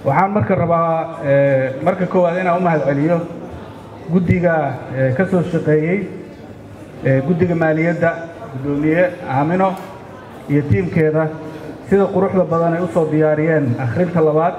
waxaan marka rabaa marka koowaad inaan u mahad celiyo guddiga ka soo shaqeeyey guddiga maaliyadda guddoomiye aamino iyo tiimkeeda sida quruxda badan ay u soo diyaariyeen akhrinta labaad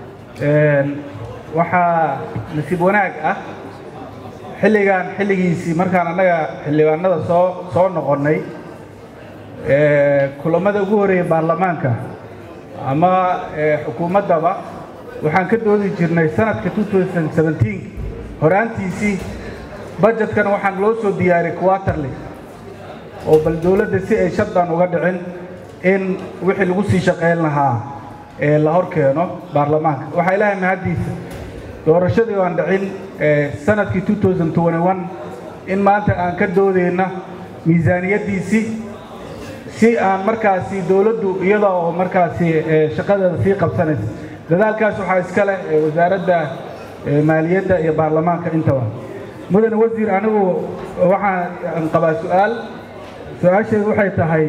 waxaa nasiib wanaag ah xilligan xilligiisii markaan annaga xildhibaanada soo soo noqonnay kulammada ugu horreeyey baarlamaanka ama xukuumaddaba waxaan ka doodi jirnay sanadka horaantiisii bajetkana waxaan loo soo diyaariyey quaterly oo bal dowladda si ay shaddan uga dhicin in wixii lagu sii shaqayn lahaa ee la hor keeno baarlamaanka waxaa ilaahay mahaddiisa doorashadii aan dhicin sanadkii in maanta aan ka doodayna miisaaniyaddiisii si aan markaasi dowladdu iyada oo markaasi shaqadeeda sii qabsanaysa dadaalkaas waxaa iska leh wasaaradda maaliyadda iyo baarlamaanka intaba mudane wasiir anigu waxaan qabaa su'aal su-aasheedu waxay tahay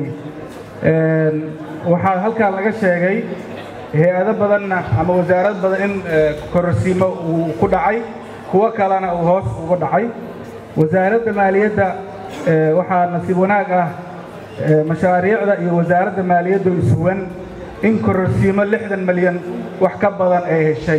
waxaa halkan laga sheegay hay-ado badanna ama wasaarad badan in kororsiimo uu ku dhacay kuwo kalena uu hoos uga dhacay wasaaradda maaliyadda waxaa nasiib wanaag ah mashaariicda iyo wasaaradda maaliyadda isuwan in kororsiimo lixdan malyan wax ka badan ay heshay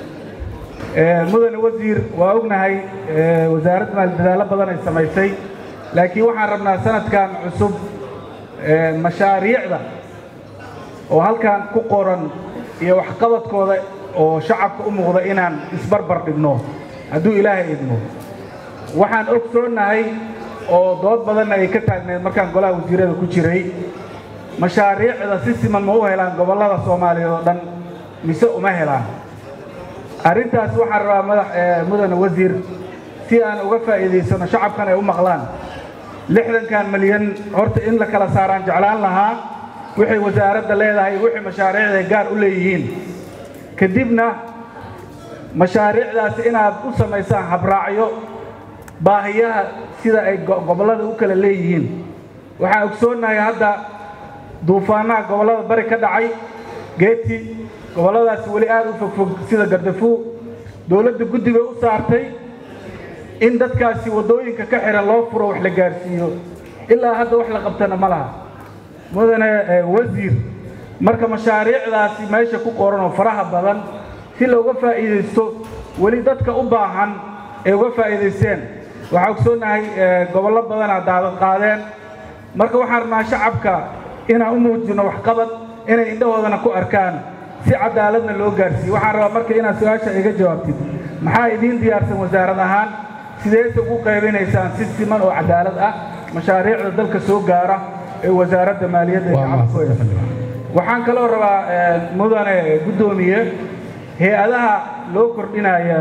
mudane wasiir waa ognahay wasaaradda maali dadaallo badan ay samaysay laakiin waxaan rabnaa sanadkan cusub mashaariicda oo halkan ku qoran iyo waxqabadkooda oo shacabka u muuqda inaan isbarbar dhigno hadduu ilaahay idmo waxaan ogsoonnahay oo dood badanna ay ka taagneed markaan golaha wasiirada ku jiray mashaariicda si siman ma u helaan gobollada soomaaliyeed oo dhan mise uma helaan arrintaas waxaan rabaa madax mudane wasiir si aan uga faa'iidaysano shacabkan ay u maqlaan lixdankan malyan horta in la kala saaraan jeclaan lahaa waxay wasaaradda leedahay wixii mashaariicda gaar u leeyihiin kadibna mashaariicdaasi inaad u samaysaan habraacyo baahiyaha sida ay gobollada u kala leeyihiin waxaan ogsoonnahay hadda duufaanaha gobollada bari ka dhacay geeti gobolladaasi weli aad u fogfog sida gardafuu dowladda guddiga u saartay in dadkaasi waddooyinka ka xihan loo furo wax la gaarsiiyo ilaa hadda wax la qabtana ma laha mudane wasiir marka mashaariicdaasi meesha ku qoran oo faraha badan si looga faa'iidaysto weli dadka u baahan ay uga faa'iidaysteen waxaa ogsoonnahay gobollo badanaa daadad qaadeen marka waxaan rabnaa shacabka inaan u muujino waxqabad inay indhahoodana ku arkaan si cadaaladna loo gaarsiiyo waxaan rabaa marka inaad su-aasha iga jawaabtid maxaa idiin diyaarsan wasaarad ahaan sideese ugu qaybinaysaan si siman oo cadaalad ah mashaariicda dalka soo gaara ee wasaaradda maaliyadda ee shacabka waxaan kaloo rabaa mudane guddoomiye hay-adaha loo kordhinaya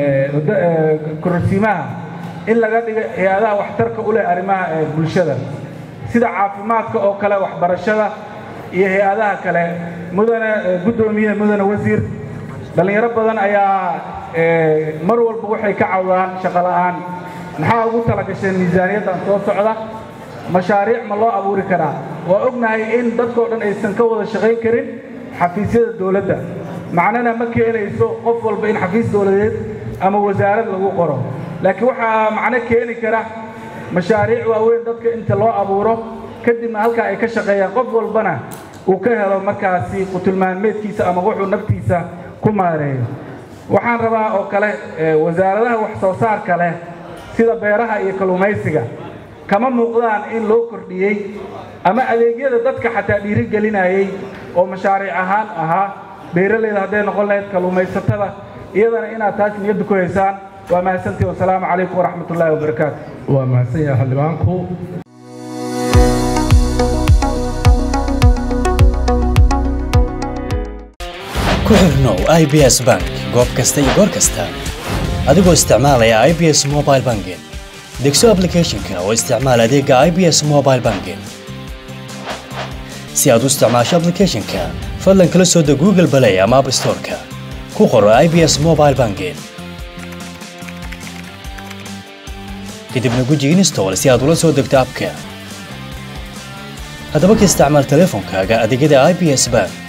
kororsiimaha in laga dhiga hay-adaha waxtarka u leh arrimaha bulshada sida caafimaadka oo kale waxbarashada iyo hay-adaha kale mudane guddoomiye mudane wasiir dhallinyaro badan ayaa mar walba waxay ka cawdaan shaqo la'aan maxaa ugu tala gasheen miisaaniyaddan soo socda mashaariic ma loo abuuri karaa waa ognahay in dadkoo dhan aysan ka wada shaqayn karin xafiisyada dowladda macnana ma keenayso qof walba in xafiis dowladeed ama wasaarad lagu qoro laakiin waxaa macno keeni kara mashaariic waaweyn dadka inta loo abuuro kadibna halkaa ay ka shaqeeyaan qof walbana uu ka helo markaasi qutulmaalmeedkiisa ama wuxuu naftiisa ku maareeyo waxaan rabaa oo kale wasaaradaha wax soo saarka leh sida beeraha iyo kalluumaysiga kama muuqdaan in loo kordhiyey ama adeegyada dadka xataa dhiirigelinayey oo mashaariic ahaan ahaa beeralayda hadday noqon lahayd kalluumaysatada iyadana inaad taas niyadda ku haysaan waa mahadsantii wasalaamu calaykum waraxmat ullaahi wabarakaatu waa mahadsan yahay xildhibaanku ku xirnow i b s bank goob kasta iyo goor kasta adigoo isticmaalaya i b s mobile banking degso applicationka oo isticmaal adeega i b s mobile banking si aad u isticmaasho applicationka fadlan kala soo deg google play ama app storeka ku qoro i b s mobile banking kadibna guji install si aad ula soo degto abka haddaba ka isticmaal teleefonkaaga adeegyada i b s bank